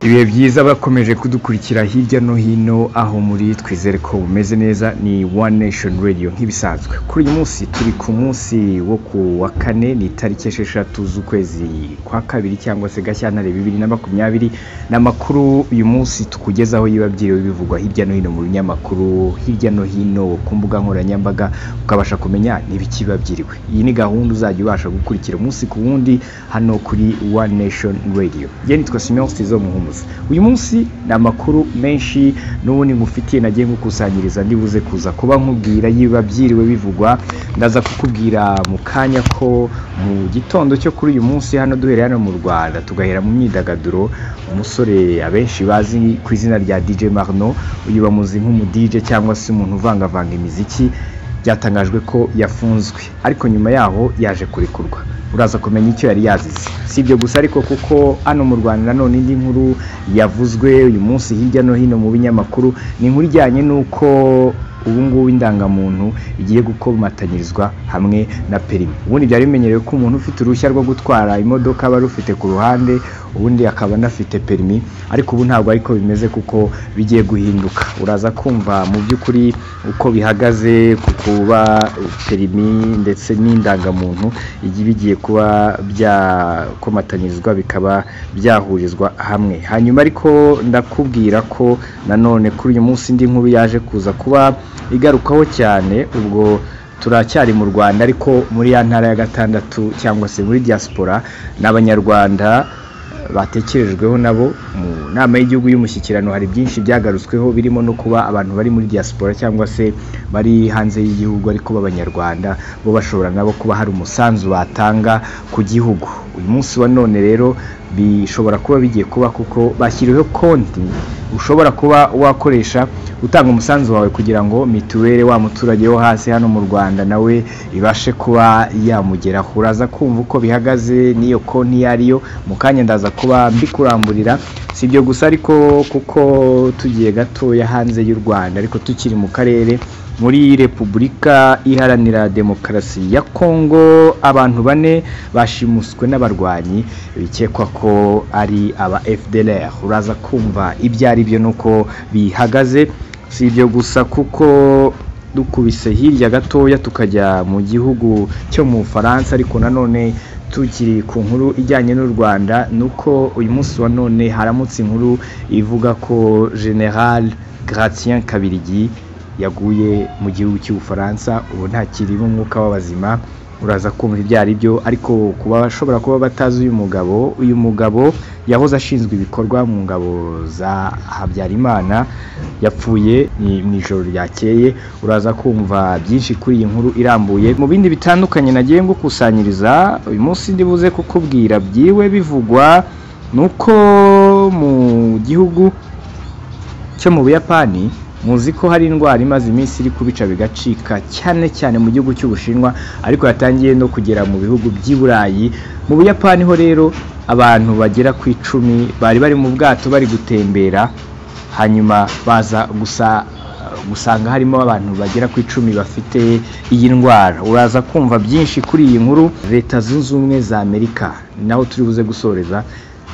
ibihe byiza bakomeje kudukurikira hirya no hino aho muri twizere ko bumeze neza ni one nation radio nk'ibisanzwe kuri uyu munsi turi ku munsi wo ku wa kane ni itariki esheshatu z'ukwezi kwa kabiri cyangwa se gashyantare bibiri na makumyabiri ni amakuru uyu munsi tukugezaho yiba byiriwe bivugwa hirya no hino mu binyamakuru hirya no hino ku mbuga nkoranyambaga ukabasha kumenya n'ibikiba byiriwe iyi ni gahunda uzajya ubasha gukurikira umunsi ku wundi hano kuri one nation radio jye nitwa simeon stizo muhumuza uyu munsi ni amakuru menshi n'ubundi ngufitiye nagiye nkukusanyiriza ndibuze kuza kuba nkubwira yiba byiriwe bivugwa ndaza kukubwira mu kanya ko mu gitondo cyo kuri uyu munsi hano duhereye hano mu rwanda tugahera mu myidagaduro umusore abenshi bazi ku izina rya dj marno uyu bamuzi nk'umu dj cyangwa se umuntu uvangavanga imiziki byatangajwe ko yafunzwe ariko nyuma yaho yaje kurekurwa uraza kumenya icyo yari yazize si ibyo gusa ariko kuko hano mu rwanda nanone indi nkuru yavuzwe uyu munsi hirya no hino mu binyamakuru ni inkuru ijyanye n'uko ubu ngubu indangamuntu igiye gukomatanyirizwa hamwe na perimi ubundi byari bimenyerewe ko umuntu ufite uruhushya rwo gutwara imodoka aba arufite ku ruhande ubundi akaba anafite perimi ariko ubu ntabwo ariko bimeze kuko bigiye guhinduka uraza kumva mu by'ukuri uko bihagaze ku kuba perimi ndetse n'indangamuntu bigiye kuba byakomatanyirizwa bikaba byahurizwa hamwe hanyuma ariko ndakubwira ko nanone kuri uyu munsi indi nkuru yaje kuza kuba igarukaho cyane ubwo turacyari mu rwanda ariko muri ya ntara ya gatandatu cyangwa se muri diaspora n'abanyarwanda batekerejweho nabo mu nama y'igihugu y'umushyikirano hari byinshi byagarutsweho birimo no kuba abantu bari muri diaspora cyangwa se bari hanze y'igihugu ariko b'abanyarwanda bo bashobora nabo kuba hari umusanzu batanga ku gihugu uyu munsi wa none rero bishobora kuba bigiye kuba kuko bashyiriweho konti ushobora kuba wakoresha utanga umusanzu wawe kugira ngo mituweli wa muturage wo hasi hano mu rwanda nawe ibashe kuba yamugeraho uraza kumva uko bihagaze n'iyo konti iyo ariyo mu kanya ndaza kuba mbikuramburira si ibyo gusa ariko kuko tugiye gatoya hanze y'u rwanda ariko tukiri mu karere muri repubulika iharanira demokarasi ya kongo abantu bane bashimuswe n'abarwanyi bikekwa ko ari aba fdr uraza kumva ibyo ari byo n'uko bihagaze si ibyo gusa kuko dukubise hirya gatoya tukajya mu gihugu cyo mu bufaransa ariko nanone tukiri ku nkuru ijyanye n'u rwanda ni uko uyu munsi wa none haramutse inkuru ivuga ko general gratien kabirigi yaguye mu gihugu cy'ubufaransa ubu ntakiri n'umwuka w'abazima uraza kumva ibyo ari byo ariko ku bashobora kuba batazi uyu mugabo uyu mugabo yahoze ashinzwe ibikorwa mu ngabo za habyarimana yapfuye mu ijoro ryakeye uraza kumva byinshi kuri iyi nkuru irambuye mu bindi bitandukanye nagiye ngukusanyiriza uyu munsi ndibuze kukubwira byiwe bivugwa ni uko mu gihugu cyo mu buyapani muzi ko hari indwara imaze iminsi iri kubica bigacika cyane cyane mu gihugu cy'ubushinwa ariko yatangiye no kugera mu bihugu by'i burayi mu buyapani ho rero abantu bagera ku icumi bari bari mu bwato bari gutembera hanyuma baza gusa gusanga harimo abantu bagera ku icumi bafite iyi ndwara uraza kumva byinshi kuri iyi nkuru leta zunze ubumwe za amerika naho turi buze gusoreza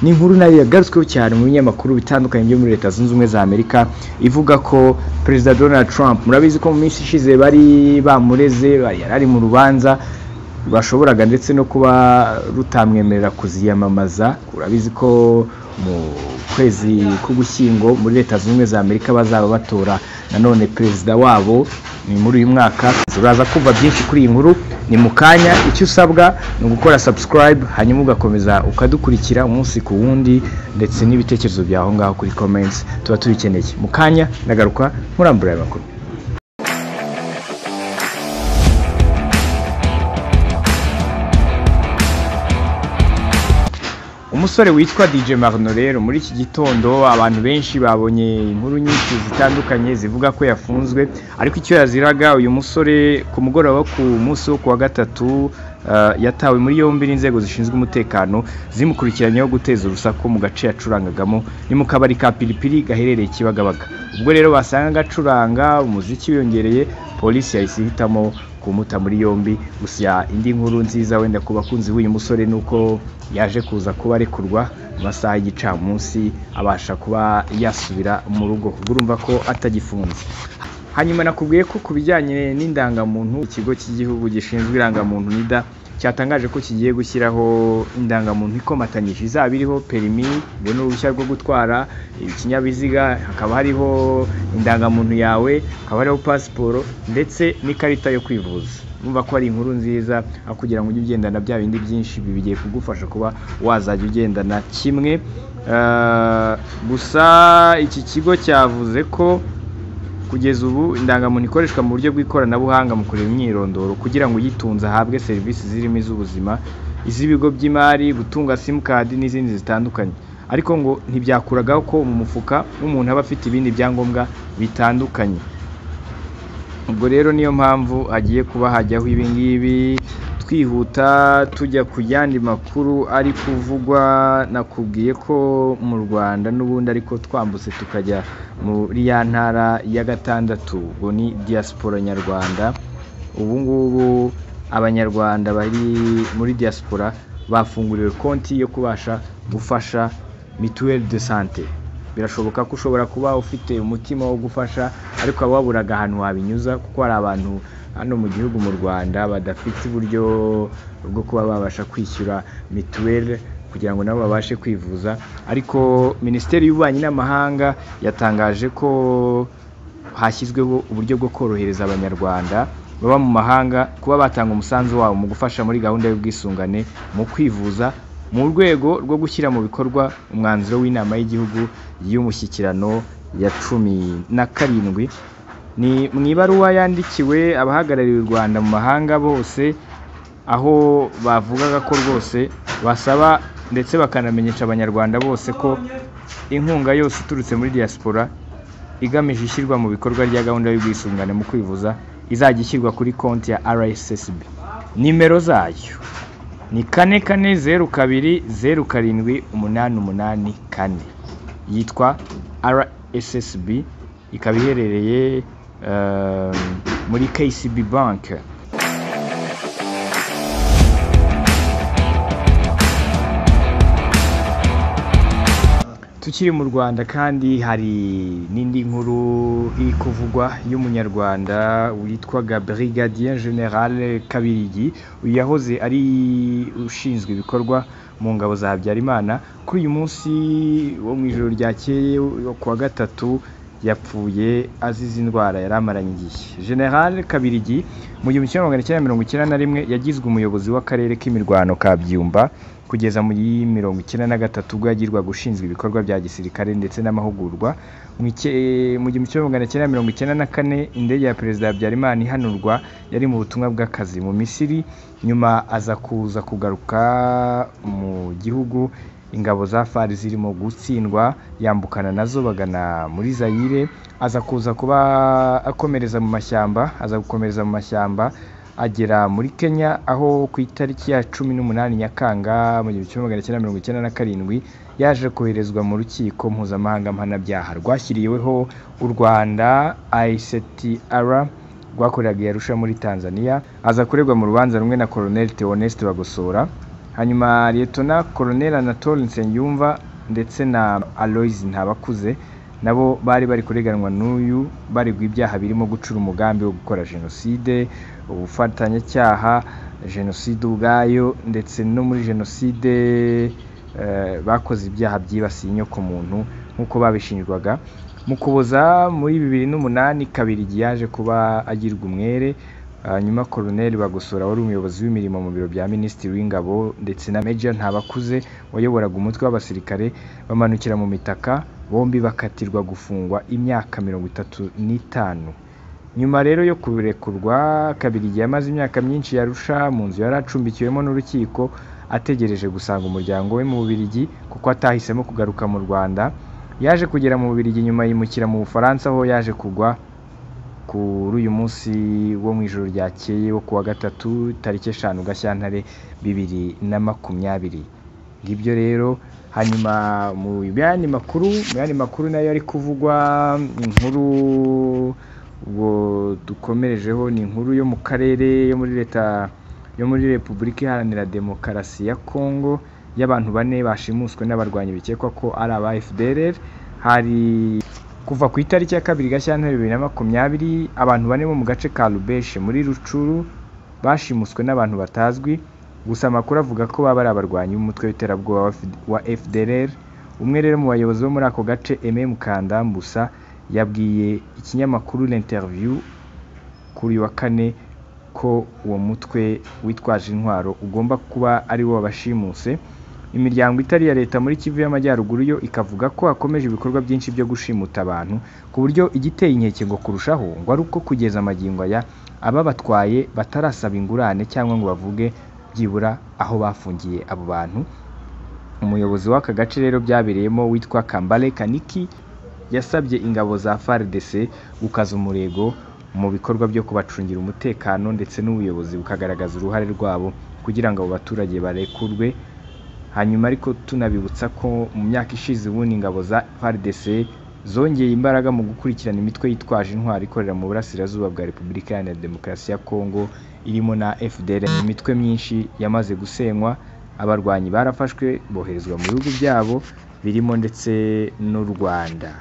ni inkuru nayo yagarutsweho cyane mu binyamakuru bitandukanye byo muri leta zunze ubumwe za amerika ivuga ko perezida donald trump murabizi ko mu minsi ishize bari bamureze yari ari mu rubanza bashoboraga ndetse no kuba rutamwemerera kuziyamamaza urabizi ko mu kwezi k'ugushyingo muri leta zunze ubumwe za amerika bazaba batora nanone perezida wabo ni muri uyu mwaka uraza kumva byinshi kuri iyi nkuru ni mu kanya icyo usabwa ni ugukora subscribe hanyuma ugakomeza ukadukurikira umunsi ku wundi ndetse n'ibitekerezo byawe aho ngaho kuri comments tuba tubikeneye mu kanya ndagaruka nkurambura aya makuru umusore witwa dj marno rero muri iki gitondo abantu benshi babonye inkuru nyinshi zitandukanye zivuga ko yafunzwe ariko icyo yaziraga uyu musore ku mugoroba wo ku munsi wo kuwa gatatu yatawe muri yombi n'inzego zishinzwe umutekano zimukurikiranyeho guteza urusaku mu gace yacurangagamo ni mu kabari ka piripiri gaherereye kibagabaga ubwo rero basangaga acuranga umuziki wiyongereye polisi yahise ihitamo kumuta muri yombi gusa indi nkuru nziza wenda ku bakunzi b'uyu musore ni uko yaje kuza kuba arekurwa mu masaha y'igicamunsi abasha kuba yasubira mu rugo kuko urumva ko atagifunze hanyuma nakubwiye ko ku bijyanye n'indangamuntu ikigo cy'igihugu gishinzwe irangamuntu nida cyatangaje ko kigiye gushyiraho indangamuntu ikomatanyije izaba iriho perimi ngo ni uruhushya rwo gutwara ikinyabiziga hakaba hariho indangamuntu yawe hakaba hariho pasiporo ndetse n'ikarita yo kwivuza urumva ko ari inkuru nziza aho kugira ngo ujye ugendana bya bindi byinshi bigiye kugufasha kuba wazajya ugendana kimwe Eh, gusa iki kigo cyavuze ko kugeza ubu indangamuntu ikoreshwa mu buryo bw'ikoranabuhanga mu kureba imyirondoro kugira ngo uyitunze ahabwe serivisi zirimo iz'ubuzima iz'ibigo by'imari gutunga simukadi n'izindi zitandukanye ariko ngo ntibyakuragaho ko mu mufuka w'umuntu aba afite ibindi byangombwa bitandukanye ubwo rero niyo mpamvu hagiye kuba hajyaho ibingibi twihuta tujya ku yandi makuru ari kuvugwa nakubwiye ko mu rwanda n'ubundi ariko twambutse tukajya muri ya ntara ya gatandatu ubwo ni diaspora nyarwanda ubu ngubu abanyarwanda bari muri diaspora bafunguriwe konti yo kubasha gufasha mituweli de sante birashoboka ko ushobora kuba ufite umutima wo gufasha ariko waba waburaga ahantu wabinyuza kuko hari abantu hano mu gihugu mu rwanda badafite uburyo bwo kuba babasha kwishyura mituweli kugira ngo nabo babashe kwivuza ariko minisiteri y'ububanyi n'amahanga yatangaje ko hashyizweho uburyo bwo korohereza abanyarwanda baba mu mahanga kuba batanga umusanzu wabo mu gufasha muri gahunda y'ubwisungane mu kwivuza mu rwego rwo gushyira mu bikorwa umwanzuro w'inama y'igihugu y'umushyikirano ya cumi na karindwi ni mu ibaruwa yandikiwe abahagarariye u rwanda mu mahanga bose aho bavugaga ko rwose basaba ndetse bakanamenyesha abanyarwanda bose ko inkunga yose iturutse muri diaspora igamije ishyirwa mu bikorwa rya gahunda y'ubwisungane mu kwivuza izajya ishyirwa kuri konti ya RSSB nimero zayo ni kane kane zeru kabiri zeru karindwi umunani umunani kane yitwa RSSB ikaba iherereye eh, muri KCB bank tukiri mu rwanda kandi hari n'indi nkuru iri kuvugwa y'umunyarwanda witwaga brigadier general kabirigi uyu yahoze ari ushinzwe ibikorwa mu ngabo za habyarimana kuri uyu munsi wo mu ijoro ryakeye wo ku wa gatatu yapfuye azize indwara yari amaranye igihe general kabirigi mu gihumbi kimwe magana cyenda mirongo icyenda na rimwe yagizwe umuyobozi w'akarere k'imirwano ka byumba kugeza mu yi mirongo icyenda na gatatu ubwo yagirwaga ushinzwe ibikorwa bya gisirikare ndetse n'amahugurwa mu ice- mu gihumbi kimwe magana cyenda mirongo icyenda na kane indege ya perezida habyarimana ihanurwa yari mu butumwa bw'akazi mu misiri nyuma aza kuza kugaruka mu gihugu ingabo za fari zirimo gutsindwa yambukana nazo bagana muri zayire aza kuza kuba akomereza mu mashyamba aza gukomereza mu mashyamba agera muri Kenya aho ku itariki ya cumi n'umunani Nyakanga mu gihumbi kimwe magana cyenda mirongo icyenda na karindwi yaje koherezwa mu rukiko mpuzamahanga mpanabyaha rwashyiriweho u Rwanda ICTR rwakoreraga i Arusha muri Tanzania aza kuregwa mu rubanza rumwe na Colonel Theoneste Bagosora hanyuma Lieutenant Colonel Anatole Nsengiyumva ndetse na Aloys Ntabakuze nabo bari bari kureganwa n'uyu baregwa ibyaha birimo gucura umugambi wo gukora jenoside ubufatanyacyaha jenoside ubwayo ndetse no muri jenoside eh, bakoze ibyaha byibasiye inyoko muntu nk'uko babishinjwaga mu kuboza muri bibiri n'umunani kabirigi yaje kuba agirwa umwere hanyuma Colonel Bagosora wari umuyobozi w'imirimo mu biro bya Minisitiri w'Ingabo ndetse na Major Ntabakuze wayoboraga umutwe w'abasirikare bamanukira mu mitaka bombi bakatirwa gufungwa imyaka mirongo itatu n'itanu nyuma rero yo kurekurwa Kabirigi yamaze imyaka myinshi yarusha mu nzu yari acumbikiwemo n'urukiko ategereje gusanga umuryango we mu Bubiligi kuko atahisemo kugaruka mu Rwanda yaje kugera mu Bubiligi nyuma yimukira mu Bufaransa aho yaje kugwa kuri uyu munsi wo mu ijoro ryakeye wo kuwa gatatu tariki eshanu gashyantare bibiri na makumyabiri ngibyo rero hanyuma mu yandi makuru mu yandi makuru nayo ari kuvugwa inkuru ubwo dukomerejeho ni inkuru yo mu karere yo muri leta yo muri repubulika iharanira demokarasi ya kongo y'abantu bane bashimuswe n'abarwanyi bikekwa ko ari aba fdr hari kuva ku itariki ya kabiri gashyantare bibiri na makumyabiri abantu bane bo mu gace ka rubeshe muri rucuru bashimuswe n'abantu batazwi gusa amakuru avuga ko baba ari abarwanyi b'umutwe w'iterabwoba wa F- wa fdr umwe rero mu bayobozi bo muri ako gace eme mukandambusa yabwiye ikinyamakuru l'interview kuri uyu wa kane ko uwo mutwe witwaje intwaro ugomba kuba ari wo wabashimuse imiryango itari iya leta muri kivu y'amajyaruguru yo ikavuga ko hakomeje ibikorwa byinshi byo gushimuta abantu ku buryo igiteye inkeke ngo kurushaho ngo ari uko kugeza amagingo aya ababatwaye batarasaba ingurane cyangwa ngo bavuge byibura aho bafungiye abo bantu umuyobozi w'aka gace rero byabereyemo witwa kambale kaniki yasabye ingabo za fardc gukaza umurego mu bikorwa byo kubacungira umutekano ndetse n'ubuyobozi bukagaragaza uruhare rwabo kugira ngo abo baturage barekurwe hanyuma ariko tunabibutsa ko mu myaka ishize ubundi ingabo za fardc zongeye imbaraga mu gukurikirana imitwe yitwaje intwari ikorera mu burasirazuba bwa repubulika iharanira demokarasi ya kongo irimo na fdr imitwe myinshi yamaze gusenywa abarwanyi barafashwe boherezwa mu bihugu byabo birimo ndetse n'u rwanda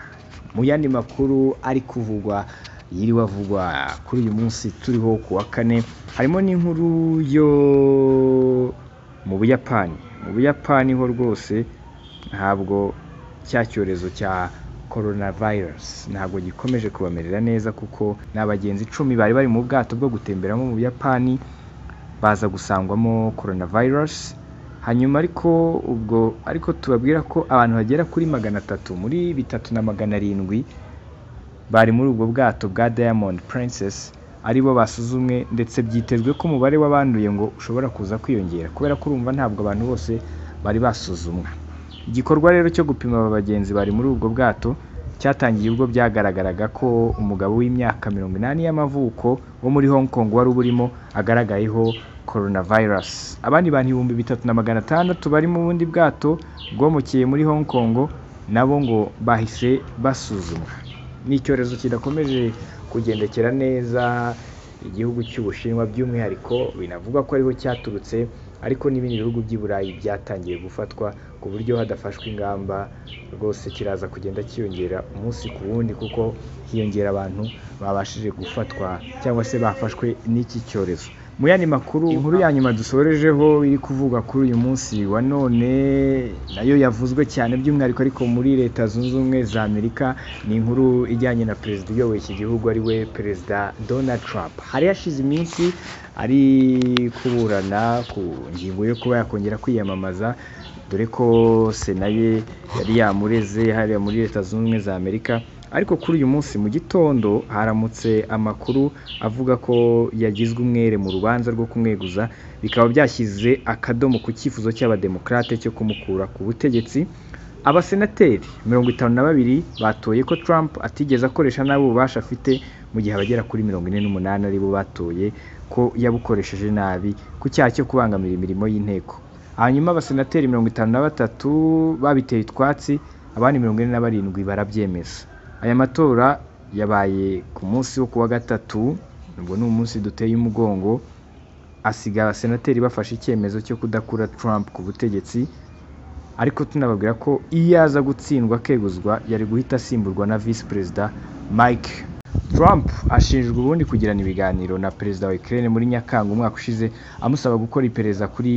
mu yandi makuru ari kuvugwa yiriwe avugwa kuri uyu munsi turiho ku wa kane harimo n'inkuru yo mu buyapani mu buyapani ho rwose ntabwo cya cyorezo cya coronavirus ntabwo gikomeje kubamerera neza kuko ni abagenzi icumi bari bari mu bwato bwo gutemberamo mu buyapani baza gusangwamo coronavirus hanyuma ariko ubwo ariko tubabwira ko abantu bagera kuri magana atatu muri bitatu na magana arindwi bari muri ubwo bwato bwa Diamond Princess aribo basuzumwe ndetse byitezwe ko umubare w'abanduye ngo ushobora kuza kwiyongera kubera ko urumva ntabwo abantu bose bari basuzumwa igikorwa rero cyo gupima aba bagenzi bari muri ubwo bwato cyatangiye ubwo byagaragaraga ko umugabo w'imyaka mirongo inani y'amavuko wo muri Hong Kong wari uburimo agaragayeho coronavirus abandi bantu ibihumbi bitatu na magana atandatu bari mu bundi bwato bwomukiye muri Hong Kong nabo ngo bahise basuzumwa ni icyorezo kidakomeje kugendekera neza igihugu cy'ubushinwa by'umwihariko binavugwa ko ariho cyaturutse ariko n'ibindi bihugu by'i burayi byatangiye gufatwa ku buryo hadafashwe ingamba rwose kiraza kugenda cyiyongera umunsi ku wundi kuko hiyongera abantu babashije gufatwa cyangwa se bafashwe n'iki cyorezo mu yandi makuru inkuru ya nyuma dusorejeho iri kuvuga kuri uyu munsi wa none nayo yavuzwe cyane by'umwihariko ariko muri leta zunze ubumwe za amerika ni inkuru ijyanye na perezida uyoboye iki gihugu ari we perezida donald trump hari hashize iminsi ari kuburana ku ngingo yo kuba yakongera kwiyamamaza dore ko sena ye yari yamureze hariya muri leta zunze ubumwe za amerika ariko kuri uyu munsi mu gitondo haramutse amakuru avuga ko yagizwe umwere mu rubanza rwo kumweguza bikaba byashyize akadomo ku cyifuzo cy'abademokarate cyo kumukura ku butegetsi abasenateri mirongo itanu na babiri batoye ko Trump atigeze akoresha nabi ububasha afite mu gihe abagera kuri mirongo ine n'umunani aribo batoye ko yabukoresheje nabi ku cyaha cyo kubangamira imirimo y'inteko hanyuma abasenateri mirongo itanu na batatu babiteye utwatsi abandi mirongo ine na barindwi barabyemeza aya matora yabaye ku munsi wo kuwa gatatu nubwo ni umunsi duteye umugongo asiga abasenateri bafashe icyemezo cyo kudakura Trump ku butegetsi ariko tunababwira ko iyo aza gutsindwa akeguzwa yari guhita asimburwa na visi perezida Mike Trump ashinjwa ubundi kugirana ibiganiro na perezida wa Ukraine muri Nyakanga umwaka ushize amusaba gukora iperereza kuri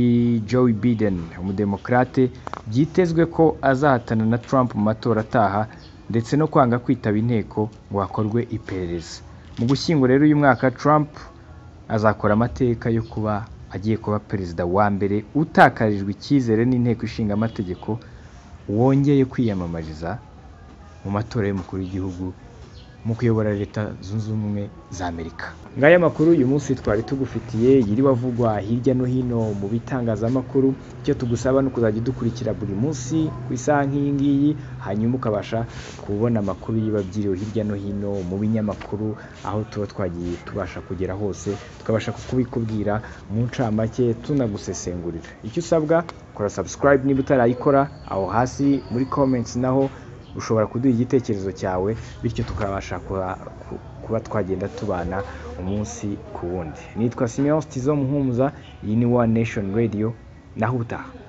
Joe Biden umudemokrate byitezwe ko azahatana na Trump mu matora ataha ndetse no kwanga kwitaba inteko ngo hakorwe iperereza mu gushyingo rero uyu mwaka Trump azakora amateka yo kuba agiye kuba perezida wa mbere utakarijwe icyizere n'inteko ishinga amategeko wongeye kwiyamamariza mu matora y'umukuru w'igihugu mu kuyobora leta zunze ubumwe za amerika ngaya makuru uyu munsi twari tugufitiye yiriwe avugwa hirya no hino mu bitangazamakuru icyo tugusaba ni ukuzajya udukurikira buri munsi ku isaha nk'iyi ngiyi hanyuma ukabasha kubona amakuru yiba byiriwe hirya no hino mu binyamakuru aho tuba twagiye tubasha kugera hose tukabasha kubikubwira mu ncamake tunagusesengurira icyo usabwa kora subscribe niba utarayikora aho hasi muri comments naho ushobora kuduha igitekerezo cyawe bityo tukabasha kuha- ku- kuba twagenda tubana umunsi ku wundi nitwa simeon sitizo muhumuza iyi ni one nation radio naho utaha